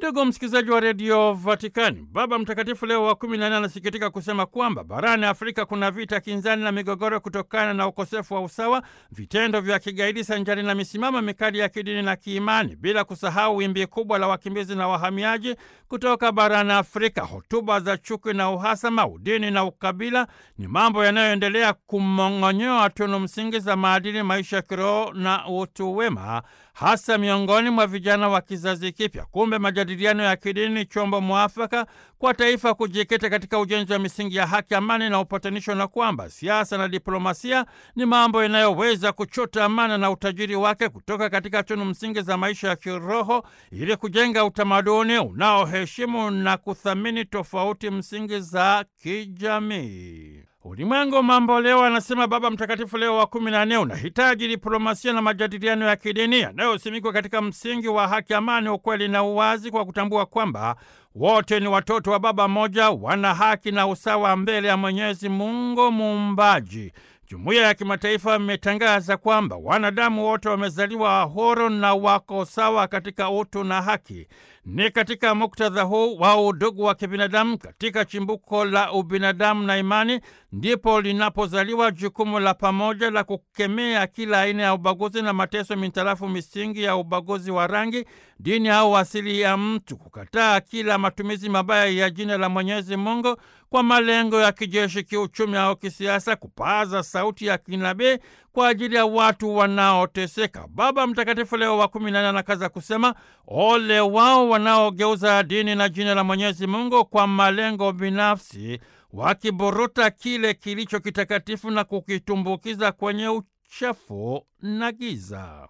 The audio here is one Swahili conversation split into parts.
Ndugu msikilizaji wa redio Vatikani, Baba Mtakatifu Leo wa kumi na nne anasikitika kusema kwamba barani Afrika kuna vita kinzani na migogoro kutokana na ukosefu wa usawa, vitendo vya kigaidi sanjari na misimamo mikali ya kidini na kiimani, bila kusahau wimbi kubwa la wakimbizi na wahamiaji kutoka barani Afrika. Hotuba za chuki na uhasama, udini na ukabila ni mambo yanayoendelea kumong'onyoa tunu msingi za maadili, maisha ya kiroho na utu wema, hasa miongoni mwa vijana wa kizazi kipya. Kumbe majadiliano ya kidini ni chombo mwafaka kwa taifa kujikita katika ujenzi wa misingi ya haki, amani na upatanisho, na kwamba siasa na diplomasia ni mambo yanayoweza kuchota amana na utajiri wake kutoka katika tunu msingi za maisha ya kiroho ili kujenga utamaduni unaoheshimu na kuthamini tofauti msingi za kijamii. Ulimwengu mambo leo, anasema Baba Mtakatifu Leo wa kumi na nne, unahitaji diplomasia na majadiliano ya kidini yanayosimikwa katika msingi wa haki, amani, ukweli na uwazi, kwa kutambua kwamba wote ni watoto wa Baba mmoja, wana haki na usawa mbele ya Mwenyezi Mungu Muumbaji. Jumuiya ya kimataifa imetangaza kwamba wanadamu wote wamezaliwa huru na wako sawa katika utu na haki. Ni katika muktadha huu wa udugu wa kibinadamu, katika chimbuko la ubinadamu na imani, ndipo linapozaliwa jukumu la pamoja la kukemea kila aina ya ubaguzi na mateso mintarafu misingi ya ubaguzi wa rangi, dini au asili ya mtu, kukataa kila matumizi mabaya ya jina la Mwenyezi Mungu kwa malengo ya kijeshi, kiuchumi au kisiasa, kupaza sauti ya kinabii kwa ajili ya watu wanaoteseka. Baba Mtakatifu Leo wa kumi na nne anakaza kusema, ole wao wanaogeuza dini na jina la Mwenyezi Mungu kwa malengo binafsi, wakiburuta kile kilicho kitakatifu na kukitumbukiza kwenye uchafu na giza.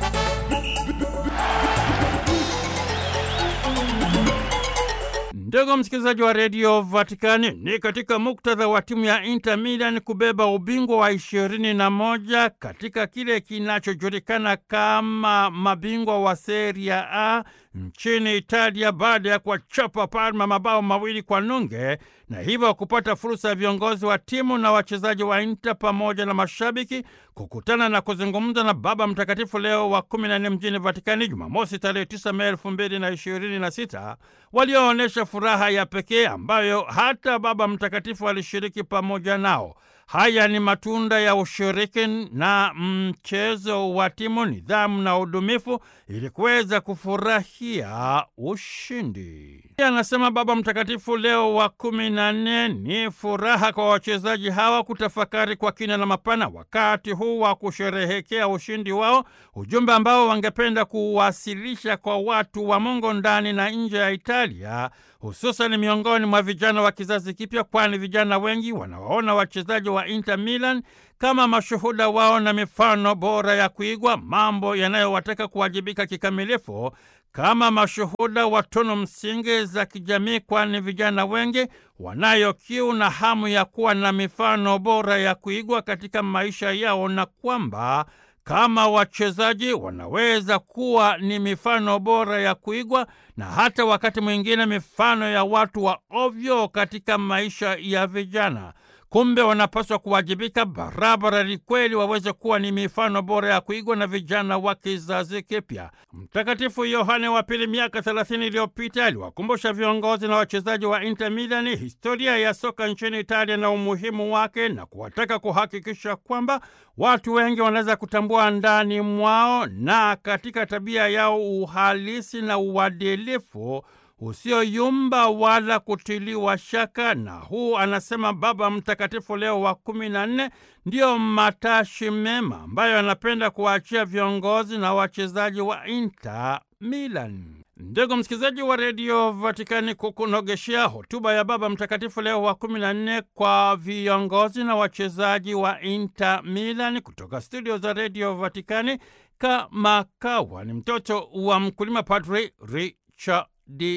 Ndugu msikilizaji wa redio Vatikani, ni katika muktadha wa timu ya Inter Milan kubeba ubingwa wa ishirini na moja katika kile kinachojulikana kama mabingwa wa Serie A nchini Italia baada ya kuwachapa Parma mabao mawili kwa nunge na hivyo kupata fursa ya viongozi wa timu na wachezaji wa Inter pamoja na mashabiki kukutana na kuzungumza na Baba Mtakatifu Leo wa kumi na nne mjini Vatikani Jumamosi tarehe 9 Mei elfu mbili na ishirini na sita walioonyesha furaha ya pekee ambayo hata Baba Mtakatifu alishiriki pamoja nao. Haya ni matunda ya ushiriki na mchezo wa timu, nidhamu na udumifu ili kuweza kufurahia ushindi. Anasema Baba Mtakatifu Leo wa kumi na nne, ni furaha kwa wachezaji hawa kutafakari kwa kina na mapana wakati huu wa kusherehekea ushindi wao, ujumbe ambao wangependa kuwasilisha kwa watu wa Mungu ndani na nje ya Italia, hususan miongoni mwa vijana wa kizazi kipya, kwani vijana wengi wanawaona wachezaji wa Inter Milan kama mashuhuda wao na mifano bora ya kuigwa, mambo yanayowataka kuwajibika kikamilifu kama mashuhuda wa tunu msingi za kijamii, kwani vijana wengi wanayo kiu na hamu ya kuwa na mifano bora ya kuigwa katika maisha yao, na kwamba kama wachezaji wanaweza kuwa ni mifano bora ya kuigwa na hata wakati mwingine mifano ya watu wa ovyo katika maisha ya vijana. Kumbe wanapaswa kuwajibika barabara ili kweli waweze kuwa ni mifano bora ya kuigwa na vijana wa kizazi kipya. Mtakatifu Yohane wa Pili miaka thelathini iliyopita aliwakumbusha viongozi na wachezaji wa Inter Milan historia ya soka nchini Italia na umuhimu wake, na kuwataka kuhakikisha kwamba watu wengi wanaweza kutambua ndani mwao na katika tabia yao uhalisi na uadilifu usioyumba wala kutiliwa shaka. Na huu, anasema Baba Mtakatifu Leo wa kumi na nne, ndiyo matashi mema ambayo anapenda kuwaachia viongozi na wachezaji wa Inter Milan. Ndugu msikilizaji wa redio Vatikani, kukunogeshea hotuba ya Baba Mtakatifu Leo wa kumi na nne kwa viongozi na wachezaji wa Inter Milan kutoka studio za redio Vatikani, kama kawa ni mtoto wa mkulima, Padri Richard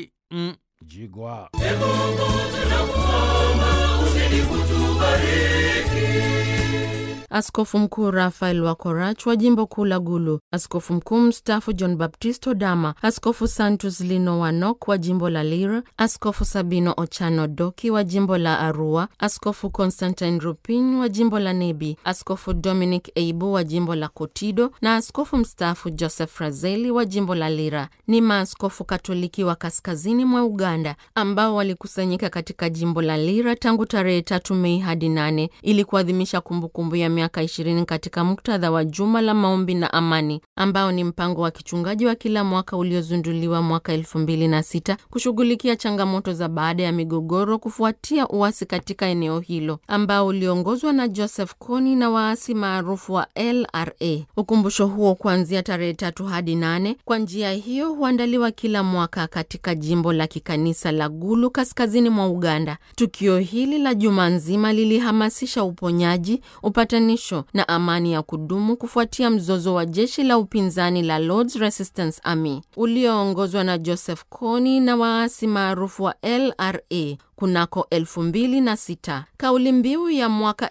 Mjigwa. Askofu Mkuu Rafael Wakorach wa jimbo kuu la Gulu, askofu mkuu mstaafu John Baptist Odama, askofu Santus Lino Wanok wa jimbo la Lira, askofu Sabino Ochano Doki wa jimbo la Arua, askofu Constantine Rupin wa jimbo la Nebi, askofu Dominic Eibu wa jimbo la Kotido na askofu mstaafu Joseph Razeli wa jimbo la Lira. Ni maaskofu Katoliki wa kaskazini mwa Uganda ambao walikusanyika katika jimbo la Lira tangu tarehe tatu Mei hadi nane ili kuadhimisha kumbukumbu ya miaka ishirini katika muktadha wa juma la maombi na amani ambao ni mpango wa kichungaji wa kila mwaka uliozunduliwa mwaka elfu mbili na sita kushughulikia changamoto za baada ya migogoro kufuatia uasi katika eneo hilo ambao uliongozwa na Joseph Kony na waasi maarufu wa LRA. Ukumbusho huo kuanzia tarehe tatu hadi nane kwa njia hiyo huandaliwa kila mwaka katika jimbo la kikanisa la Gulu kaskazini mwa Uganda. Tukio hili la juma nzima lilihamasisha uponyaji, upatanisho na amani ya kudumu kufuatia mzozo wa jeshi la upinzani la Lords Resistance Army ulioongozwa na Joseph Kony na waasi maarufu wa LRA kunako 2006. Kauli mbiu ya mwaka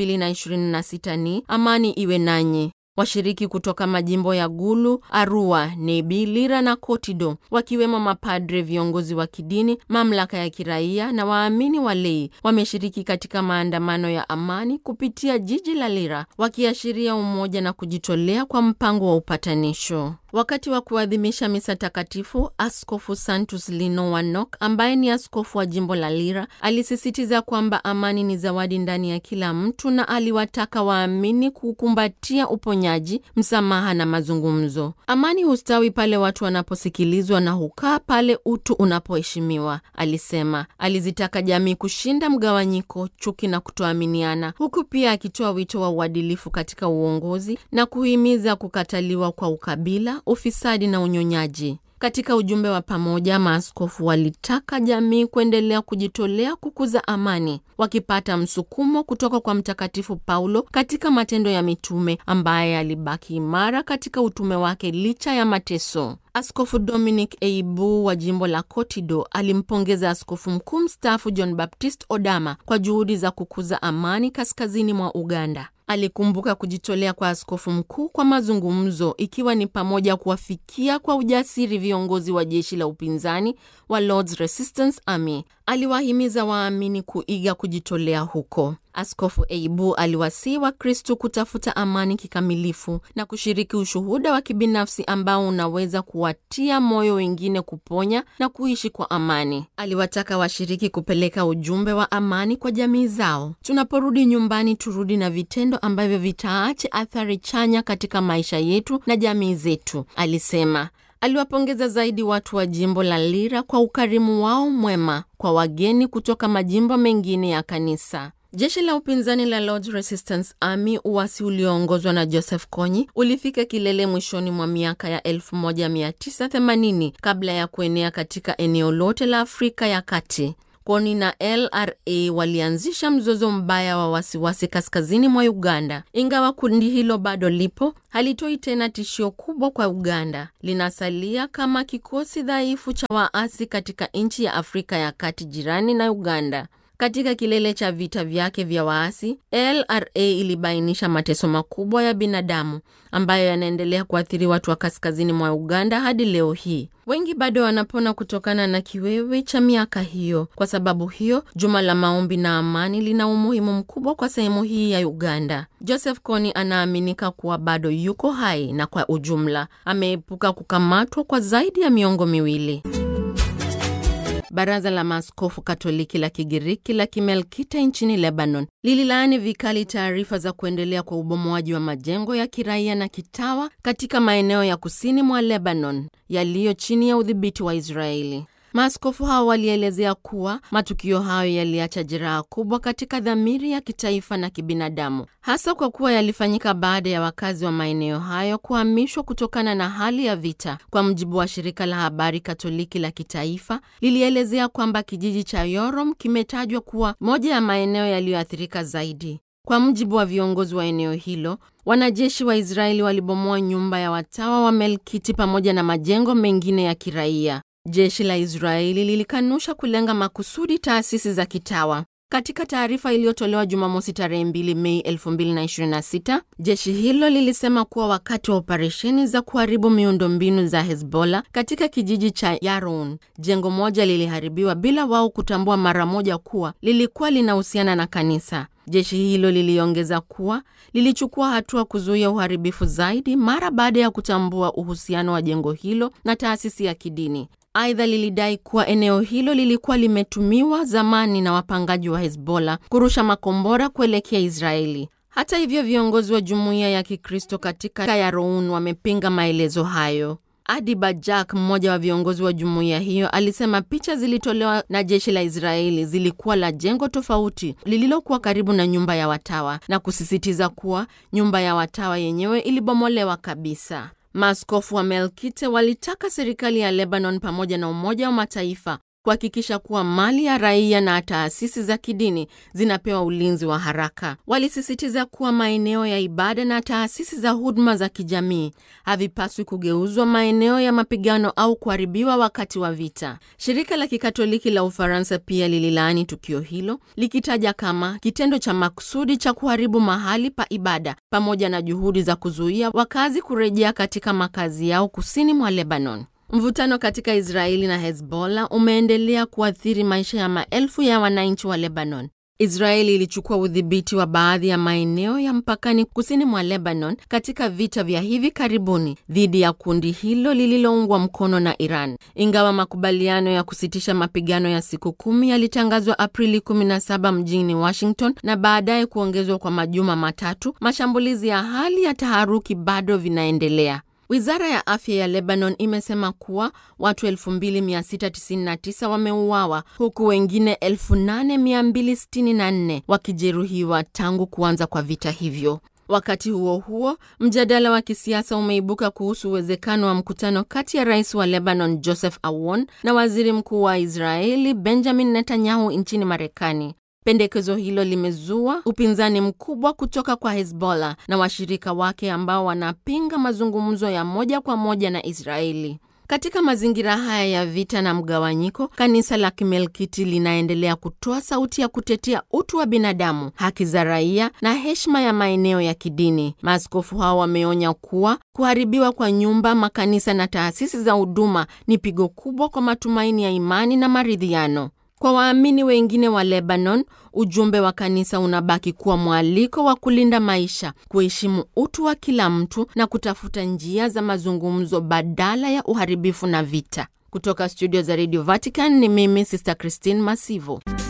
2026 ni amani iwe nanyi. Washiriki kutoka majimbo ya Gulu, Arua, Nebi, Lira na Kotido, wakiwemo mapadre, viongozi wa kidini, mamlaka ya kiraia na waamini walei, wameshiriki katika maandamano ya amani kupitia jiji la Lira, wakiashiria umoja na kujitolea kwa mpango wa upatanisho. Wakati wa kuadhimisha misa takatifu, Askofu Santus Lino Wanok ambaye ni askofu wa jimbo la Lira alisisitiza kwamba amani ni zawadi ndani ya kila mtu na aliwataka waamini kukumbatia uponyaji, msamaha na mazungumzo. Amani hustawi pale watu wanaposikilizwa na hukaa pale utu unapoheshimiwa, alisema. Alizitaka jamii kushinda mgawanyiko, chuki na kutoaminiana, huku pia akitoa wito wa uadilifu katika uongozi na kuhimiza kukataliwa kwa ukabila ufisadi na unyonyaji. Katika ujumbe wa pamoja, maaskofu walitaka jamii kuendelea kujitolea kukuza amani, wakipata msukumo kutoka kwa Mtakatifu Paulo katika Matendo ya Mitume, ambaye alibaki imara katika utume wake licha ya mateso. Askofu Dominic Eibu wa jimbo la Kotido alimpongeza askofu mkuu mstaafu John Baptist Odama kwa juhudi za kukuza amani kaskazini mwa Uganda. Alikumbuka kujitolea kwa askofu mkuu kwa mazungumzo, ikiwa ni pamoja kuwafikia kwa ujasiri viongozi wa jeshi la upinzani wa Lords Resistance Army. Aliwahimiza waamini kuiga kujitolea huko. Askofu Eibu aliwasihi Wakristu kutafuta amani kikamilifu na kushiriki ushuhuda wa kibinafsi ambao unaweza kuwatia moyo wengine kuponya na kuishi kwa amani. Aliwataka washiriki kupeleka ujumbe wa amani kwa jamii zao. Tunaporudi nyumbani, turudi na vitendo ambavyo vitaache athari chanya katika maisha yetu na jamii zetu, alisema. Aliwapongeza zaidi watu wa jimbo la Lira kwa ukarimu wao mwema kwa wageni kutoka majimbo mengine ya kanisa. Jeshi la upinzani la Lords Resistance Army, uasi ulioongozwa na Joseph Kony, ulifika kilele mwishoni mwa miaka ya 1980 kabla ya kuenea katika eneo lote la Afrika ya Kati. Kony na LRA walianzisha mzozo mbaya wa wasiwasi kaskazini mwa Uganda. Ingawa kundi hilo bado lipo, halitoi tena tishio kubwa kwa Uganda. Linasalia kama kikosi dhaifu cha waasi katika nchi ya Afrika ya Kati jirani na Uganda. Katika kilele cha vita vyake vya waasi, LRA ilibainisha mateso makubwa ya binadamu ambayo yanaendelea kuathiri watu wa kaskazini mwa Uganda hadi leo hii. Wengi bado wanapona kutokana na kiwewe cha miaka hiyo. Kwa sababu hiyo, juma la maombi na amani lina umuhimu mkubwa kwa sehemu hii ya Uganda. Joseph Kony anaaminika kuwa bado yuko hai na kwa ujumla ameepuka kukamatwa kwa zaidi ya miongo miwili. Baraza la Maaskofu Katoliki la Kigiriki la Kimelkite nchini Lebanon lililaani vikali taarifa za kuendelea kwa ubomoaji wa majengo ya kiraia na kitawa katika maeneo ya kusini mwa Lebanon yaliyo chini ya udhibiti wa Israeli. Maaskofu hao walielezea kuwa matukio hayo yaliacha jeraha kubwa katika dhamiri ya kitaifa na kibinadamu, hasa kwa kuwa yalifanyika baada ya wakazi wa maeneo hayo kuhamishwa kutokana na hali ya vita. Kwa mujibu wa shirika la habari Katoliki la kitaifa, lilielezea kwamba kijiji cha Yorom kimetajwa kuwa moja ya maeneo yaliyoathirika zaidi. Kwa mujibu wa viongozi wa eneo hilo, wanajeshi wa Israeli walibomoa nyumba ya watawa wa Melkiti pamoja na majengo mengine ya kiraia. Jeshi la Israeli lilikanusha kulenga makusudi taasisi za kitawa. Katika taarifa iliyotolewa Jumamosi tarehe 2 Mei 2026, jeshi hilo lilisema kuwa wakati wa operesheni za kuharibu miundombinu za Hezbollah katika kijiji cha Yaroun, jengo moja liliharibiwa bila wao kutambua mara moja kuwa lilikuwa linahusiana na kanisa. Jeshi hilo liliongeza kuwa lilichukua hatua kuzuia uharibifu zaidi mara baada ya kutambua uhusiano wa jengo hilo na taasisi ya kidini. Aidha, lilidai kuwa eneo hilo lilikuwa limetumiwa zamani na wapangaji wa Hezbollah kurusha makombora kuelekea Israeli. Hata hivyo, viongozi wa jumuiya ya Kikristo katika Yaroun wamepinga maelezo hayo. Adi Bajak, mmoja wa viongozi wa jumuiya hiyo, alisema picha zilitolewa na jeshi la Israeli zilikuwa la jengo tofauti lililokuwa karibu na nyumba ya watawa na kusisitiza kuwa nyumba ya watawa yenyewe ilibomolewa kabisa. Maaskofu wa Melkite walitaka serikali ya Lebanon pamoja na Umoja wa Mataifa kuhakikisha kuwa mali ya raia na taasisi za kidini zinapewa ulinzi wa haraka. Walisisitiza kuwa maeneo ya ibada na taasisi za huduma za kijamii havipaswi kugeuzwa maeneo ya mapigano au kuharibiwa wakati wa vita. Shirika la Kikatoliki la Ufaransa pia lililaani tukio hilo likitaja kama kitendo cha makusudi cha kuharibu mahali pa ibada pamoja na juhudi za kuzuia wakazi kurejea katika makazi yao kusini mwa Lebanon. Mvutano katika Israeli na Hezbollah umeendelea kuathiri maisha ya maelfu ya wananchi wa Lebanon. Israeli ilichukua udhibiti wa baadhi ya maeneo ya mpakani kusini mwa Lebanon katika vita vya hivi karibuni dhidi ya kundi hilo lililoungwa mkono na Iran. Ingawa makubaliano ya kusitisha mapigano ya siku kumi yalitangazwa Aprili 17 mjini Washington na baadaye kuongezwa kwa majuma matatu, mashambulizi ya hali ya taharuki bado vinaendelea. Wizara ya afya ya Lebanon imesema kuwa watu 2699 wameuawa huku wengine 8264 wakijeruhiwa tangu kuanza kwa vita hivyo. Wakati huo huo, mjadala wa kisiasa umeibuka kuhusu uwezekano wa mkutano kati ya rais wa Lebanon Joseph Aoun na waziri mkuu wa Israeli Benjamin Netanyahu nchini Marekani. Pendekezo hilo limezua upinzani mkubwa kutoka kwa Hezbollah na washirika wake ambao wanapinga mazungumzo ya moja kwa moja na Israeli. Katika mazingira haya ya vita na mgawanyiko, kanisa la Kimelkiti linaendelea kutoa sauti ya kutetea utu wa binadamu, haki za raia na heshima ya maeneo ya kidini. Maaskofu hao wameonya kuwa kuharibiwa kwa nyumba, makanisa na taasisi za huduma ni pigo kubwa kwa matumaini ya imani na maridhiano. Kwa waamini wengine wa Lebanon, ujumbe wa kanisa unabaki kuwa mwaliko wa kulinda maisha, kuheshimu utu wa kila mtu na kutafuta njia za mazungumzo badala ya uharibifu na vita. Kutoka studio za Radio Vatican ni mimi Sister Christine Masivo.